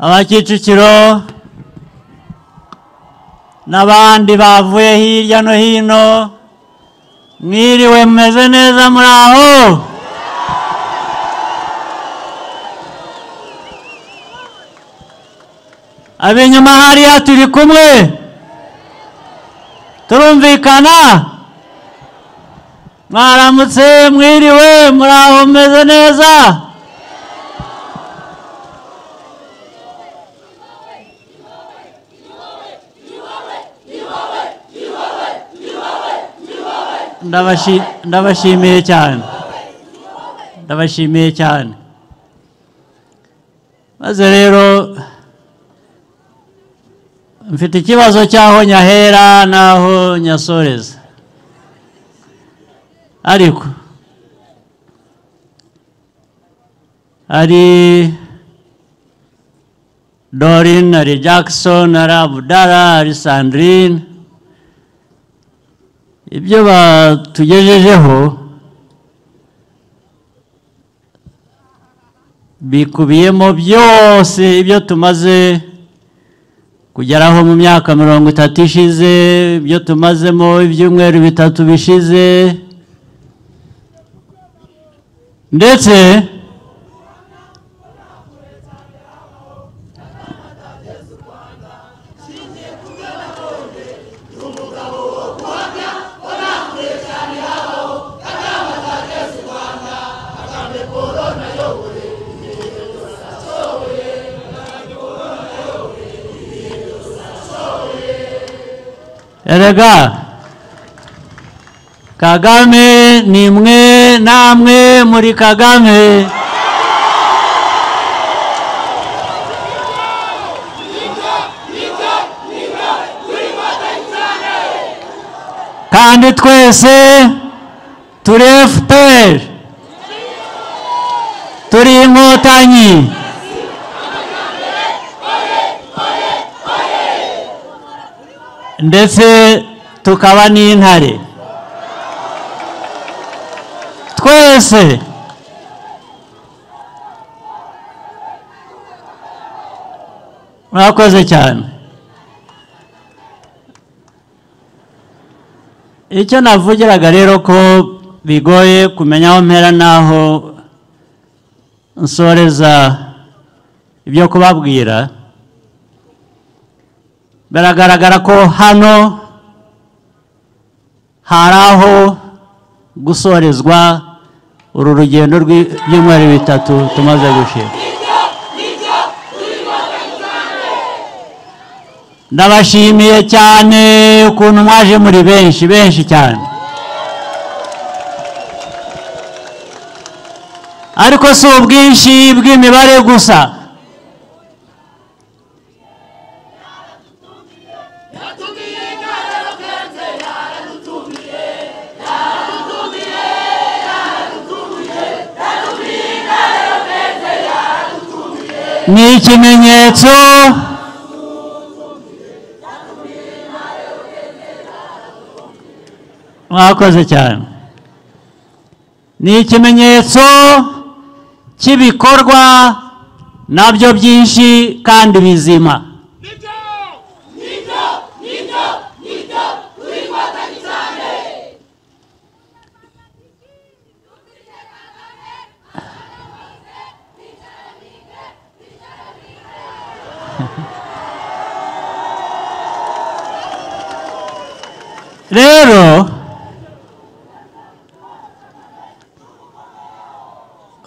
aba Kicukiro n'abandi bavuye hirya no hino mwiriwe mumeze neza muri aho ab'inyuma hariya turi kumwe turumvikana mwaramutse mwiriwe muri aho mumeze neza Ndabashi- ndabashimiye cyane ndabashimiye cyane maze rero mfite ikibazo cy'aho nyahera n'aho nyasoreza ariko hari dorine hari jackson hari abudara hari sandrine ibyo batugejejeho bikubiyemo byose ibyo tumaze kugeraho mu myaka mirongo itatu ishize ibyo tumazemo ibyumweru bitatu bishize ndetse erega kagame ni mwe namwe muri kagame kandi twese turi fpr turi inkotanyi ndetse tukaba n'intare twese mwakoze cyane icyo navugiraga rero ko bigoye kumenya aho mpera n'aho nsoreza ibyo kubabwira biragaragara ko hano hari aho gusorezwa uru rugendo rw'ibyumweru bitatu tumaze gushira ndabashimiye cyane ukuntu mwaje muri benshi benshi cyane ariko si ubwinshi bw'imibare gusa ni ikimenyetso mwakoze cyane ni ikimenyetso cy'ibikorwa nabyo byinshi kandi bizima rero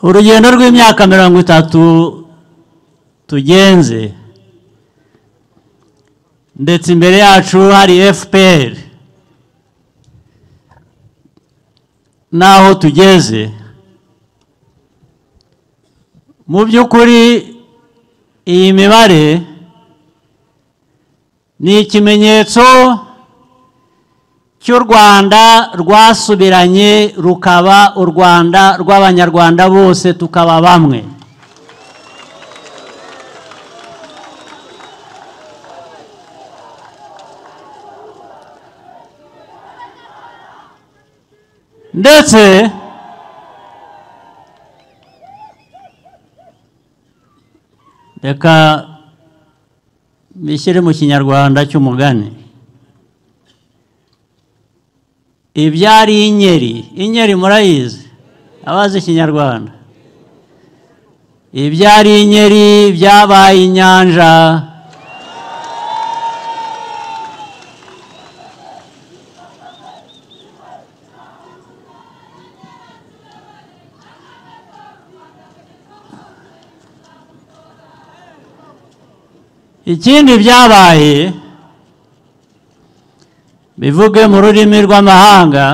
urugendo rw'imyaka mirongo itatu tugenze ndetse imbere yacu hari fpr n'aho tugeze mu by'ukuri iyi mibare ni ikimenyetso cy'u rwanda rwasubiranye rukaba u rwanda rw'abanyarwanda bose tukaba bamwe ndetse reka bishyire mu kinyarwanda cy'umugani ibyari inyeri inyeri murayizi abazi ikinyarwanda ibyari inyeri byabaye inyanja ikindi byabaye bivuge mu rurimi rw'amahanga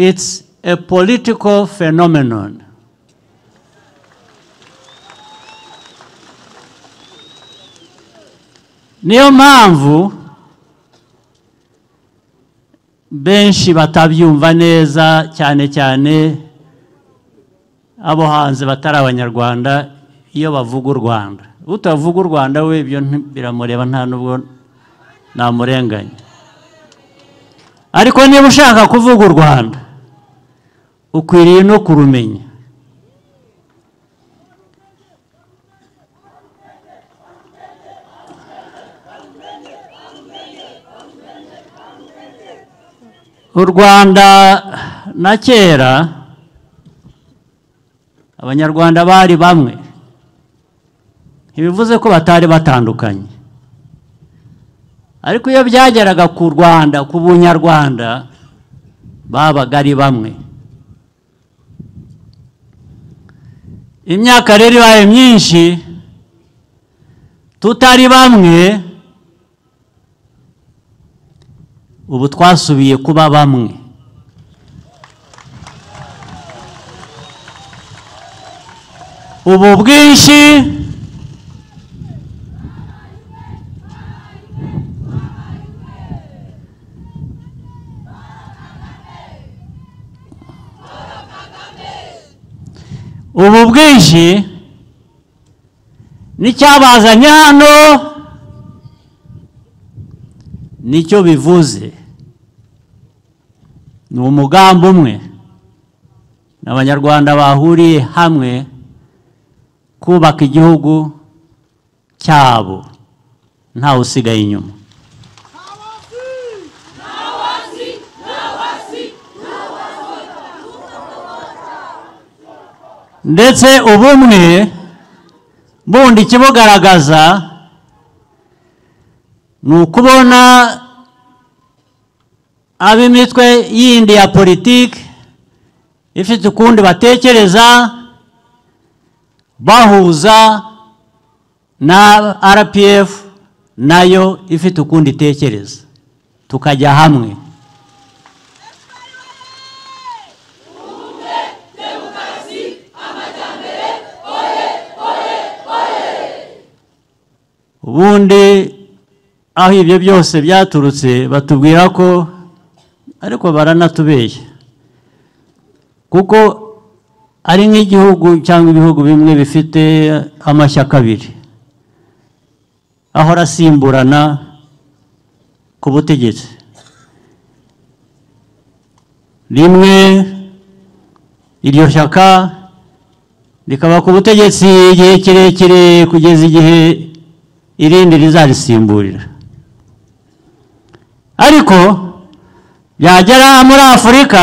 it's a political phenomenon niyo mpamvu benshi batabyumva neza cyane cyane abo hanze batari abanyarwanda iyo bavuga u rwanda utavuga u rwanda we ibyo nti- biramureba nta n'ubwo namurenganya ariko niba ushaka kuvuga u rwanda ukwiriye no kurumenya u rwanda na kera abanyarwanda bari bamwe ntibivuze ko batari batandukanye ariko iyo byageraga ku rwanda ku bunyarwanda babaga ari bamwe imyaka rero ibaye myinshi tutari bamwe ubu twasubiye kuba bamwe ubu bwinshi ubu bwinshi n'icyabazanye hano nicyo bivuze ni umugambi umwe ni abanyarwanda bahuriye hamwe kubaka igihugu cyabo ntawe usigaye inyuma ndetse ubumwe bundi ikibugaragaza ni ukubona ab'imitwe yindi ya politiki ifite ukundi batekereza bahuza na rpf nayo ifite ukundi itekereza tukajya hamwe ubundi aho ibyo byose byaturutse batubwira ko ariko baranatubeshya kuko ari nk'igihugu cyangwa ibihugu bimwe bifite amashyaka abiri ahora asimburana ku butegetsi rimwe iryo shyaka rikaba ku butegetsi igihe kirekire kugeza igihe irindi rizabisimburira ariko byagera muri afurika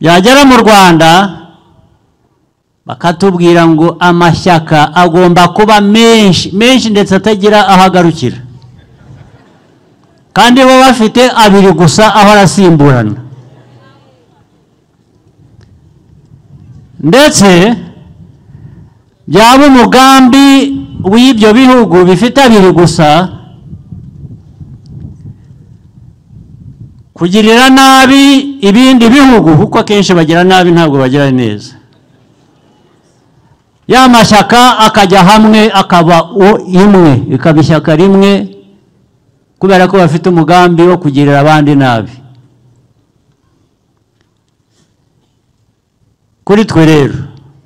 byagera mu rwanda bakatubwira ngo amashyaka agomba kuba menshi menshi ndetse atagira aho agarukira kandi bo bafite abiri gusa aho arasimburana ndetse byaba umugambi w'ibyo bihugu bifite abiri gusa kugirira nabi ibindi bihugu kuko akenshi bagira nabi ntabwo bagira neza ya mashyaka akajya hamwe akaba u- imwe ikaba ishyaka rimwe kubera ko bafite umugambi wo kugirira abandi nabi kuri twe rero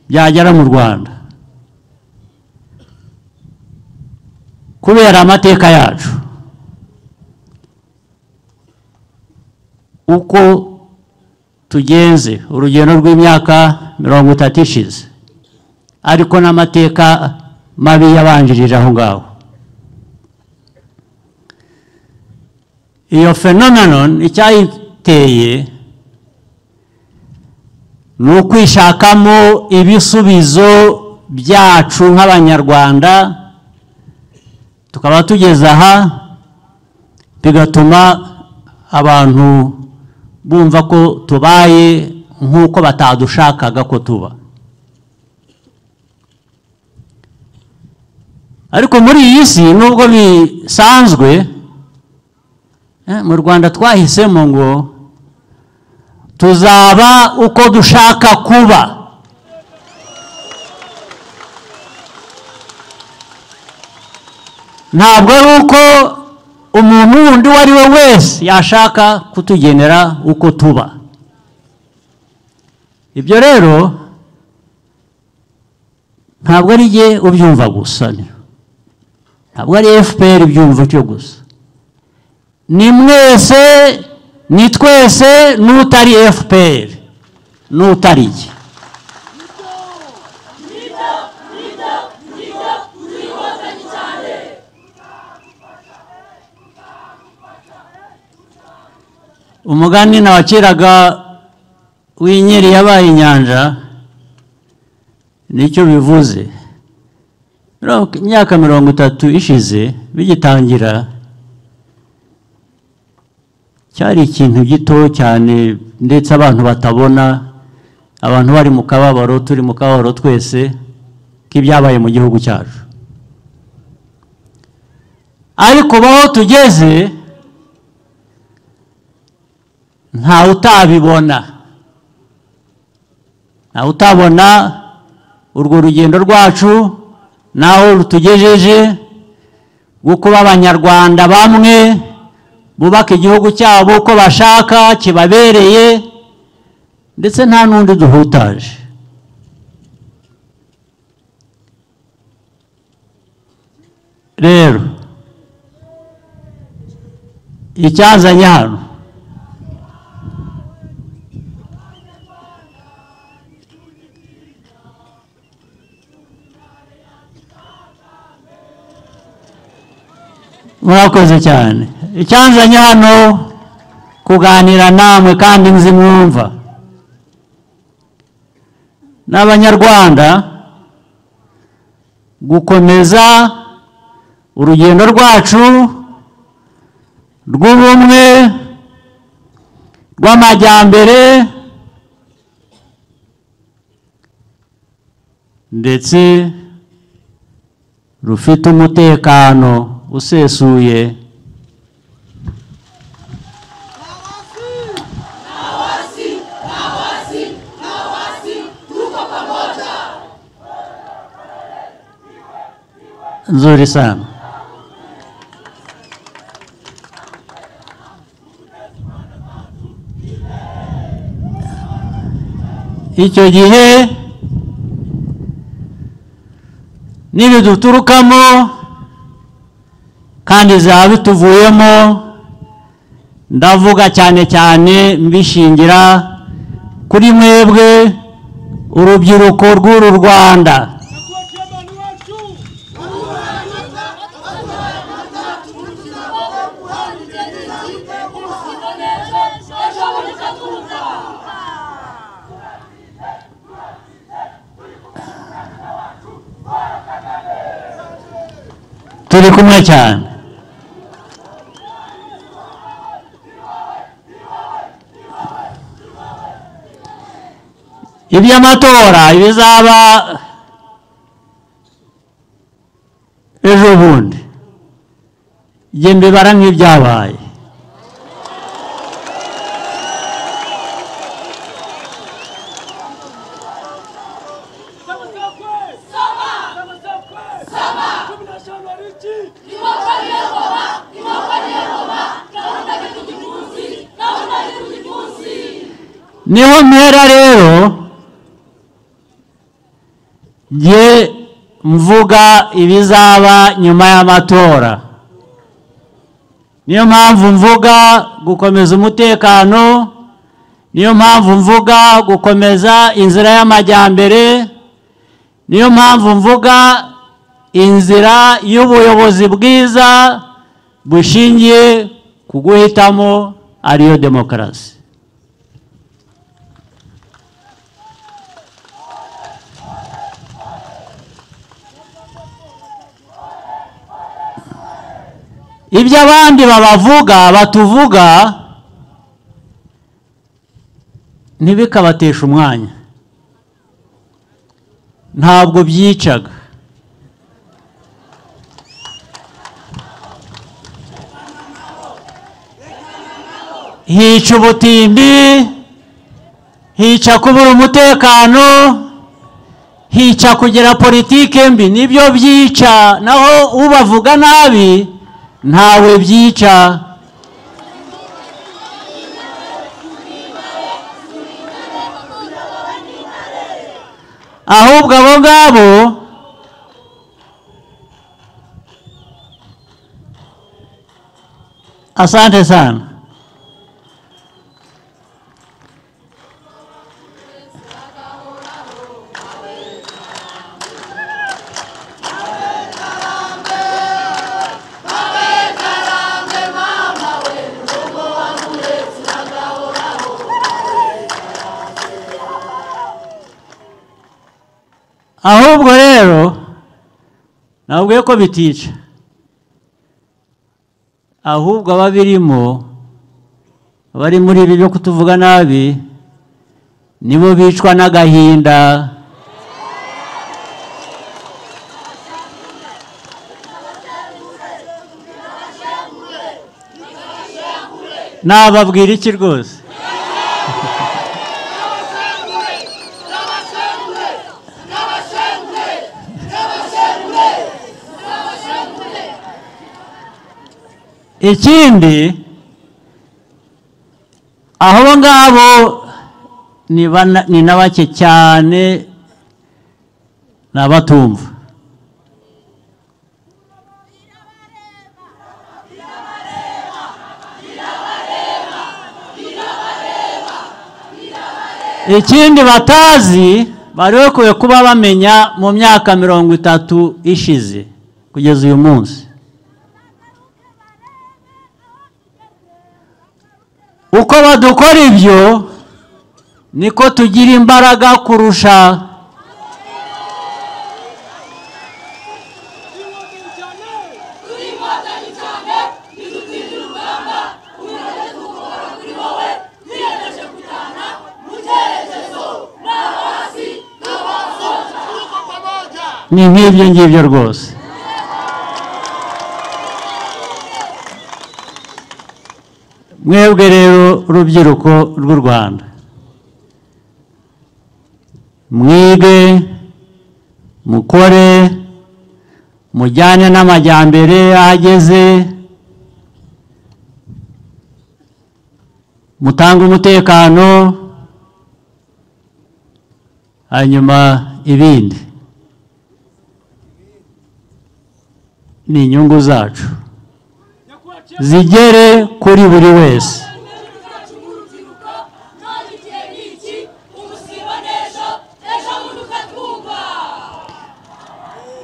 byagera mu rwanda kubera amateka yacu uko tugenze urugendo rw'imyaka mirongo itatu ishize ariko n'amateka mabi yabanjirije aho ngaho iyo phenomenon icyayiteye ni ukwishakamo ibisubizo byacu nk'abanyarwanda tukaba tugeze aha bigatuma abantu bumva ko tubaye nk'uko batadushakaga ko tuba ariko muri iyi si nubwo bisanzwe eh, mu rwanda twahisemo ngo tuzaba uko dushaka kuba ntabwo ari uko umuntu wundi uwo ari we wese yashaka kutugenera uko tuba ibyo rero ntabwo ari jye ubyumva gusa ntabwo ari fpr ibyumva cyo gusa ni mwese ni twese n'utari fpr n'utari jye umugani nawaciraga w'inyeri yabaye inyanja nicyo bivuze Mirongo- imyaka mirongo itatu ishize bigitangira cyari ikintu gito cyane ndetse abantu batabona abantu bari mu kababaro turi mu kababaro twese k'ibyabaye mu gihugu cyacu ariko baho tugeze ntawe utabibona ntawe utabona urwo rugendo rwacu n'aho rutugejeje rwo kuba abanyarwanda bamwe bubaka igihugu cyabo uko bashaka kibabereye ndetse nta n'undi duhutaje rero icyazanye hano murakoze cyane icyanzanye hano kuganira namwe kandi nzi mwumva n'abanyarwanda gukomeza urugendo rwacu rw'ubumwe rw'amajyambere ndetse rufite umutekano usesuye nzuri sana icyo gihe n'ibiduturukamo kandi bizaba bituvuyemo ndavuga cyane cyane mbishingira kuri mwebwe urubyiruko rw'uru rwanda turi kumwe cyane iby'amatora bizaba ejo bundi njye mbibara nk'ibyabaye niho mpera rero njye mvuga ibizaba nyuma y'amatora niyo mpamvu mvuga gukomeza umutekano niyo mpamvu mvuga gukomeza inzira y'amajyambere niyo mpamvu mvuga inzira y'ubuyobozi bwiza bushingiye ku guhitamo ariyo demokarasi ibyo abandi babavuga batuvuga ntibikabatesha umwanya ntabwo byicaga hica ubutindi hica kubura umutekano hica kugira politike mbi nibyo byica naho ubavuga nabi ntawe byica ahubwo abo ngabo asante sana ahubwo rero nabwiye ko bitica ahubwo ababirimo abari muri ibi byo kutuvuga nabi nibo bicwa n'agahinda nababwira iki rwose ikindi abo ngabo ni bana- ni na bake cyane ni abatumva ikindi batazi bari bakwiye kuba bamenya mu myaka mirongo itatu ishize kugeza uyu munsi uko badukora ibyo niko tugira imbaraga kurusha ni nk'ibyo ngibyo rwose mwebwe rero urubyiruko rw'u rwanda mwige mukore mujyane n'amajyambere ahageze mutange umutekano hanyuma ibindi ni inyungu zacu zigere kuri buri wese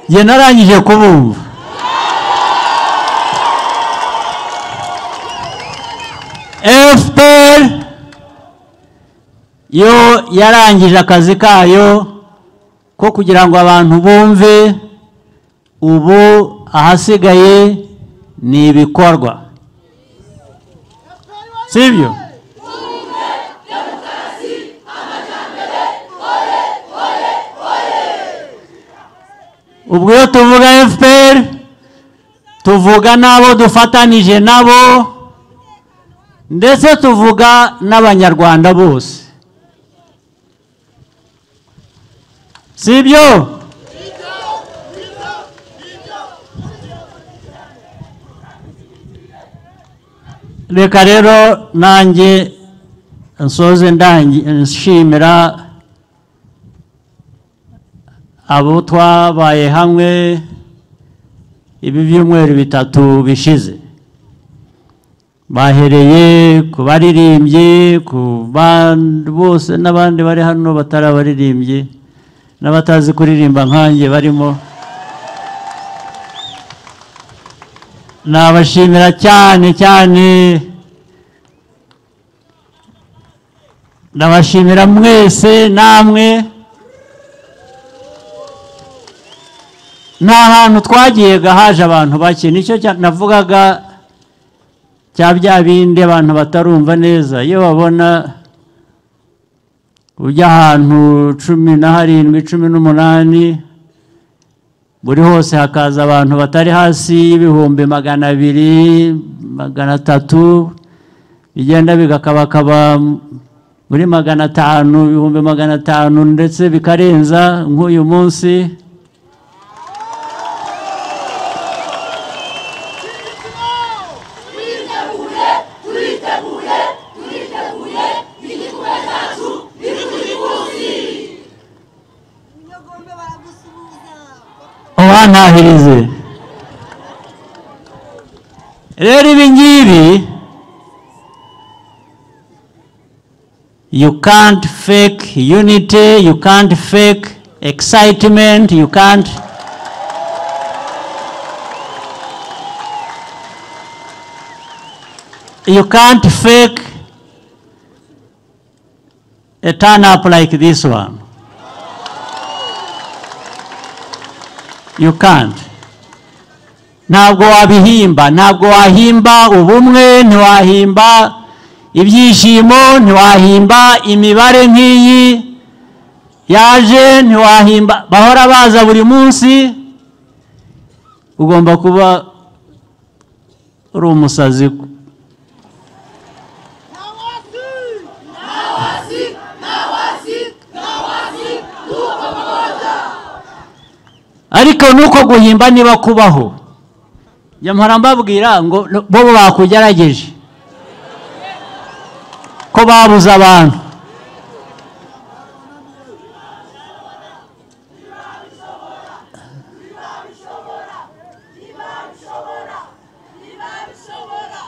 njye narangije kubumva fpr yo yarangije akazi kayo ko kugira ngo abantu bumve ubu ahasigaye ni ibikorwa sibyo ubwo iyo tuvuga fpr tuvuga n'abo dufatanije nabo ndetse tuvuga n'abanyarwanda bose sibyo reka rero nanjye nsoze ndangi- nshimira abo twabaye hamwe ibi byumweru bitatu bishize bahereye ku baririmbyi ku bandi bose n'abandi bari hano batari abaririmbyi n'abatazi kuririmba nkanjye barimo nabashimira cyane cyane ndabashimira mwese namwe nta hantu twagiye gahaje abantu bake nicyo cya- navugaga cya bya bindi abantu batarumva neza iyo babona ujya ahantu cumi na harindwi cumi n'umunani buri hose hakaza abantu batari hasi y'ibihumbi magana abiri magana atatu bigenda bigakabakaba muri magana atanu ibihumbi magana atanu ndetse bikarenza nk'uyu munsi Nyogombe baragusuhuza. ubantahirize rero ibi ngibi you can't fake unity you can't fake excitement you can't you can't fake a turn up like this one you can't ntabwo wabihimba ntabwo wahimba ubumwe ntiwahimba ibyishimo ntiwahimba imibare nk'iyi yaje ntiwahimba bahora baza buri munsi ugomba kuba uri umusazi Hawasi! ariko nuko guhimba niba kubaho nyamara mbabwira ngo no- bo bakugerageje ko babuze abantu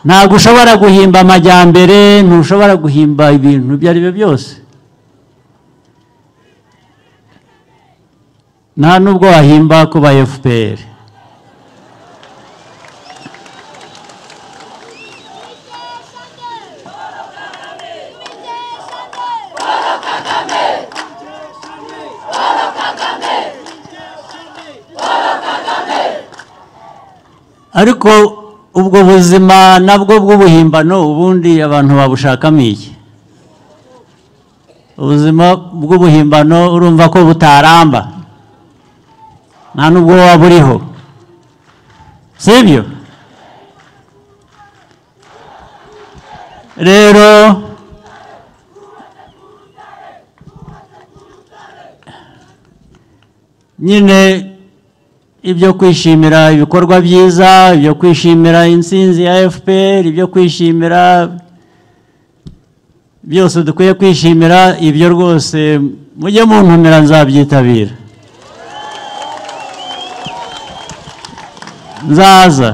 ntabwo ushobora guhimba amajyambere ntushobora guhimba ibintu ibyo ari byo byose nta nubwo wahimba kuba fpr ariko ubwo buzima nabwo bw'ubuhimbano ubundi abantu babushakamo iki ubuzima bw'ubuhimbano urumva ko butaramba nta nubwo waba uriho sibyo rero nyine ibyo kwishimira ibikorwa byiza ibyo kwishimira intsinzi ya fpr ibyo kwishimira byose dukwiye kwishimira ibyo rwose mujye muntumira nzabyitabira nzaza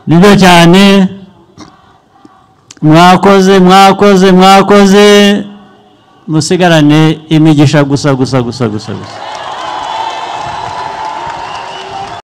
nibyo cyane mwakoze mwakoze mwakoze musigarane imigisha gusa gusa gusa gusa gusa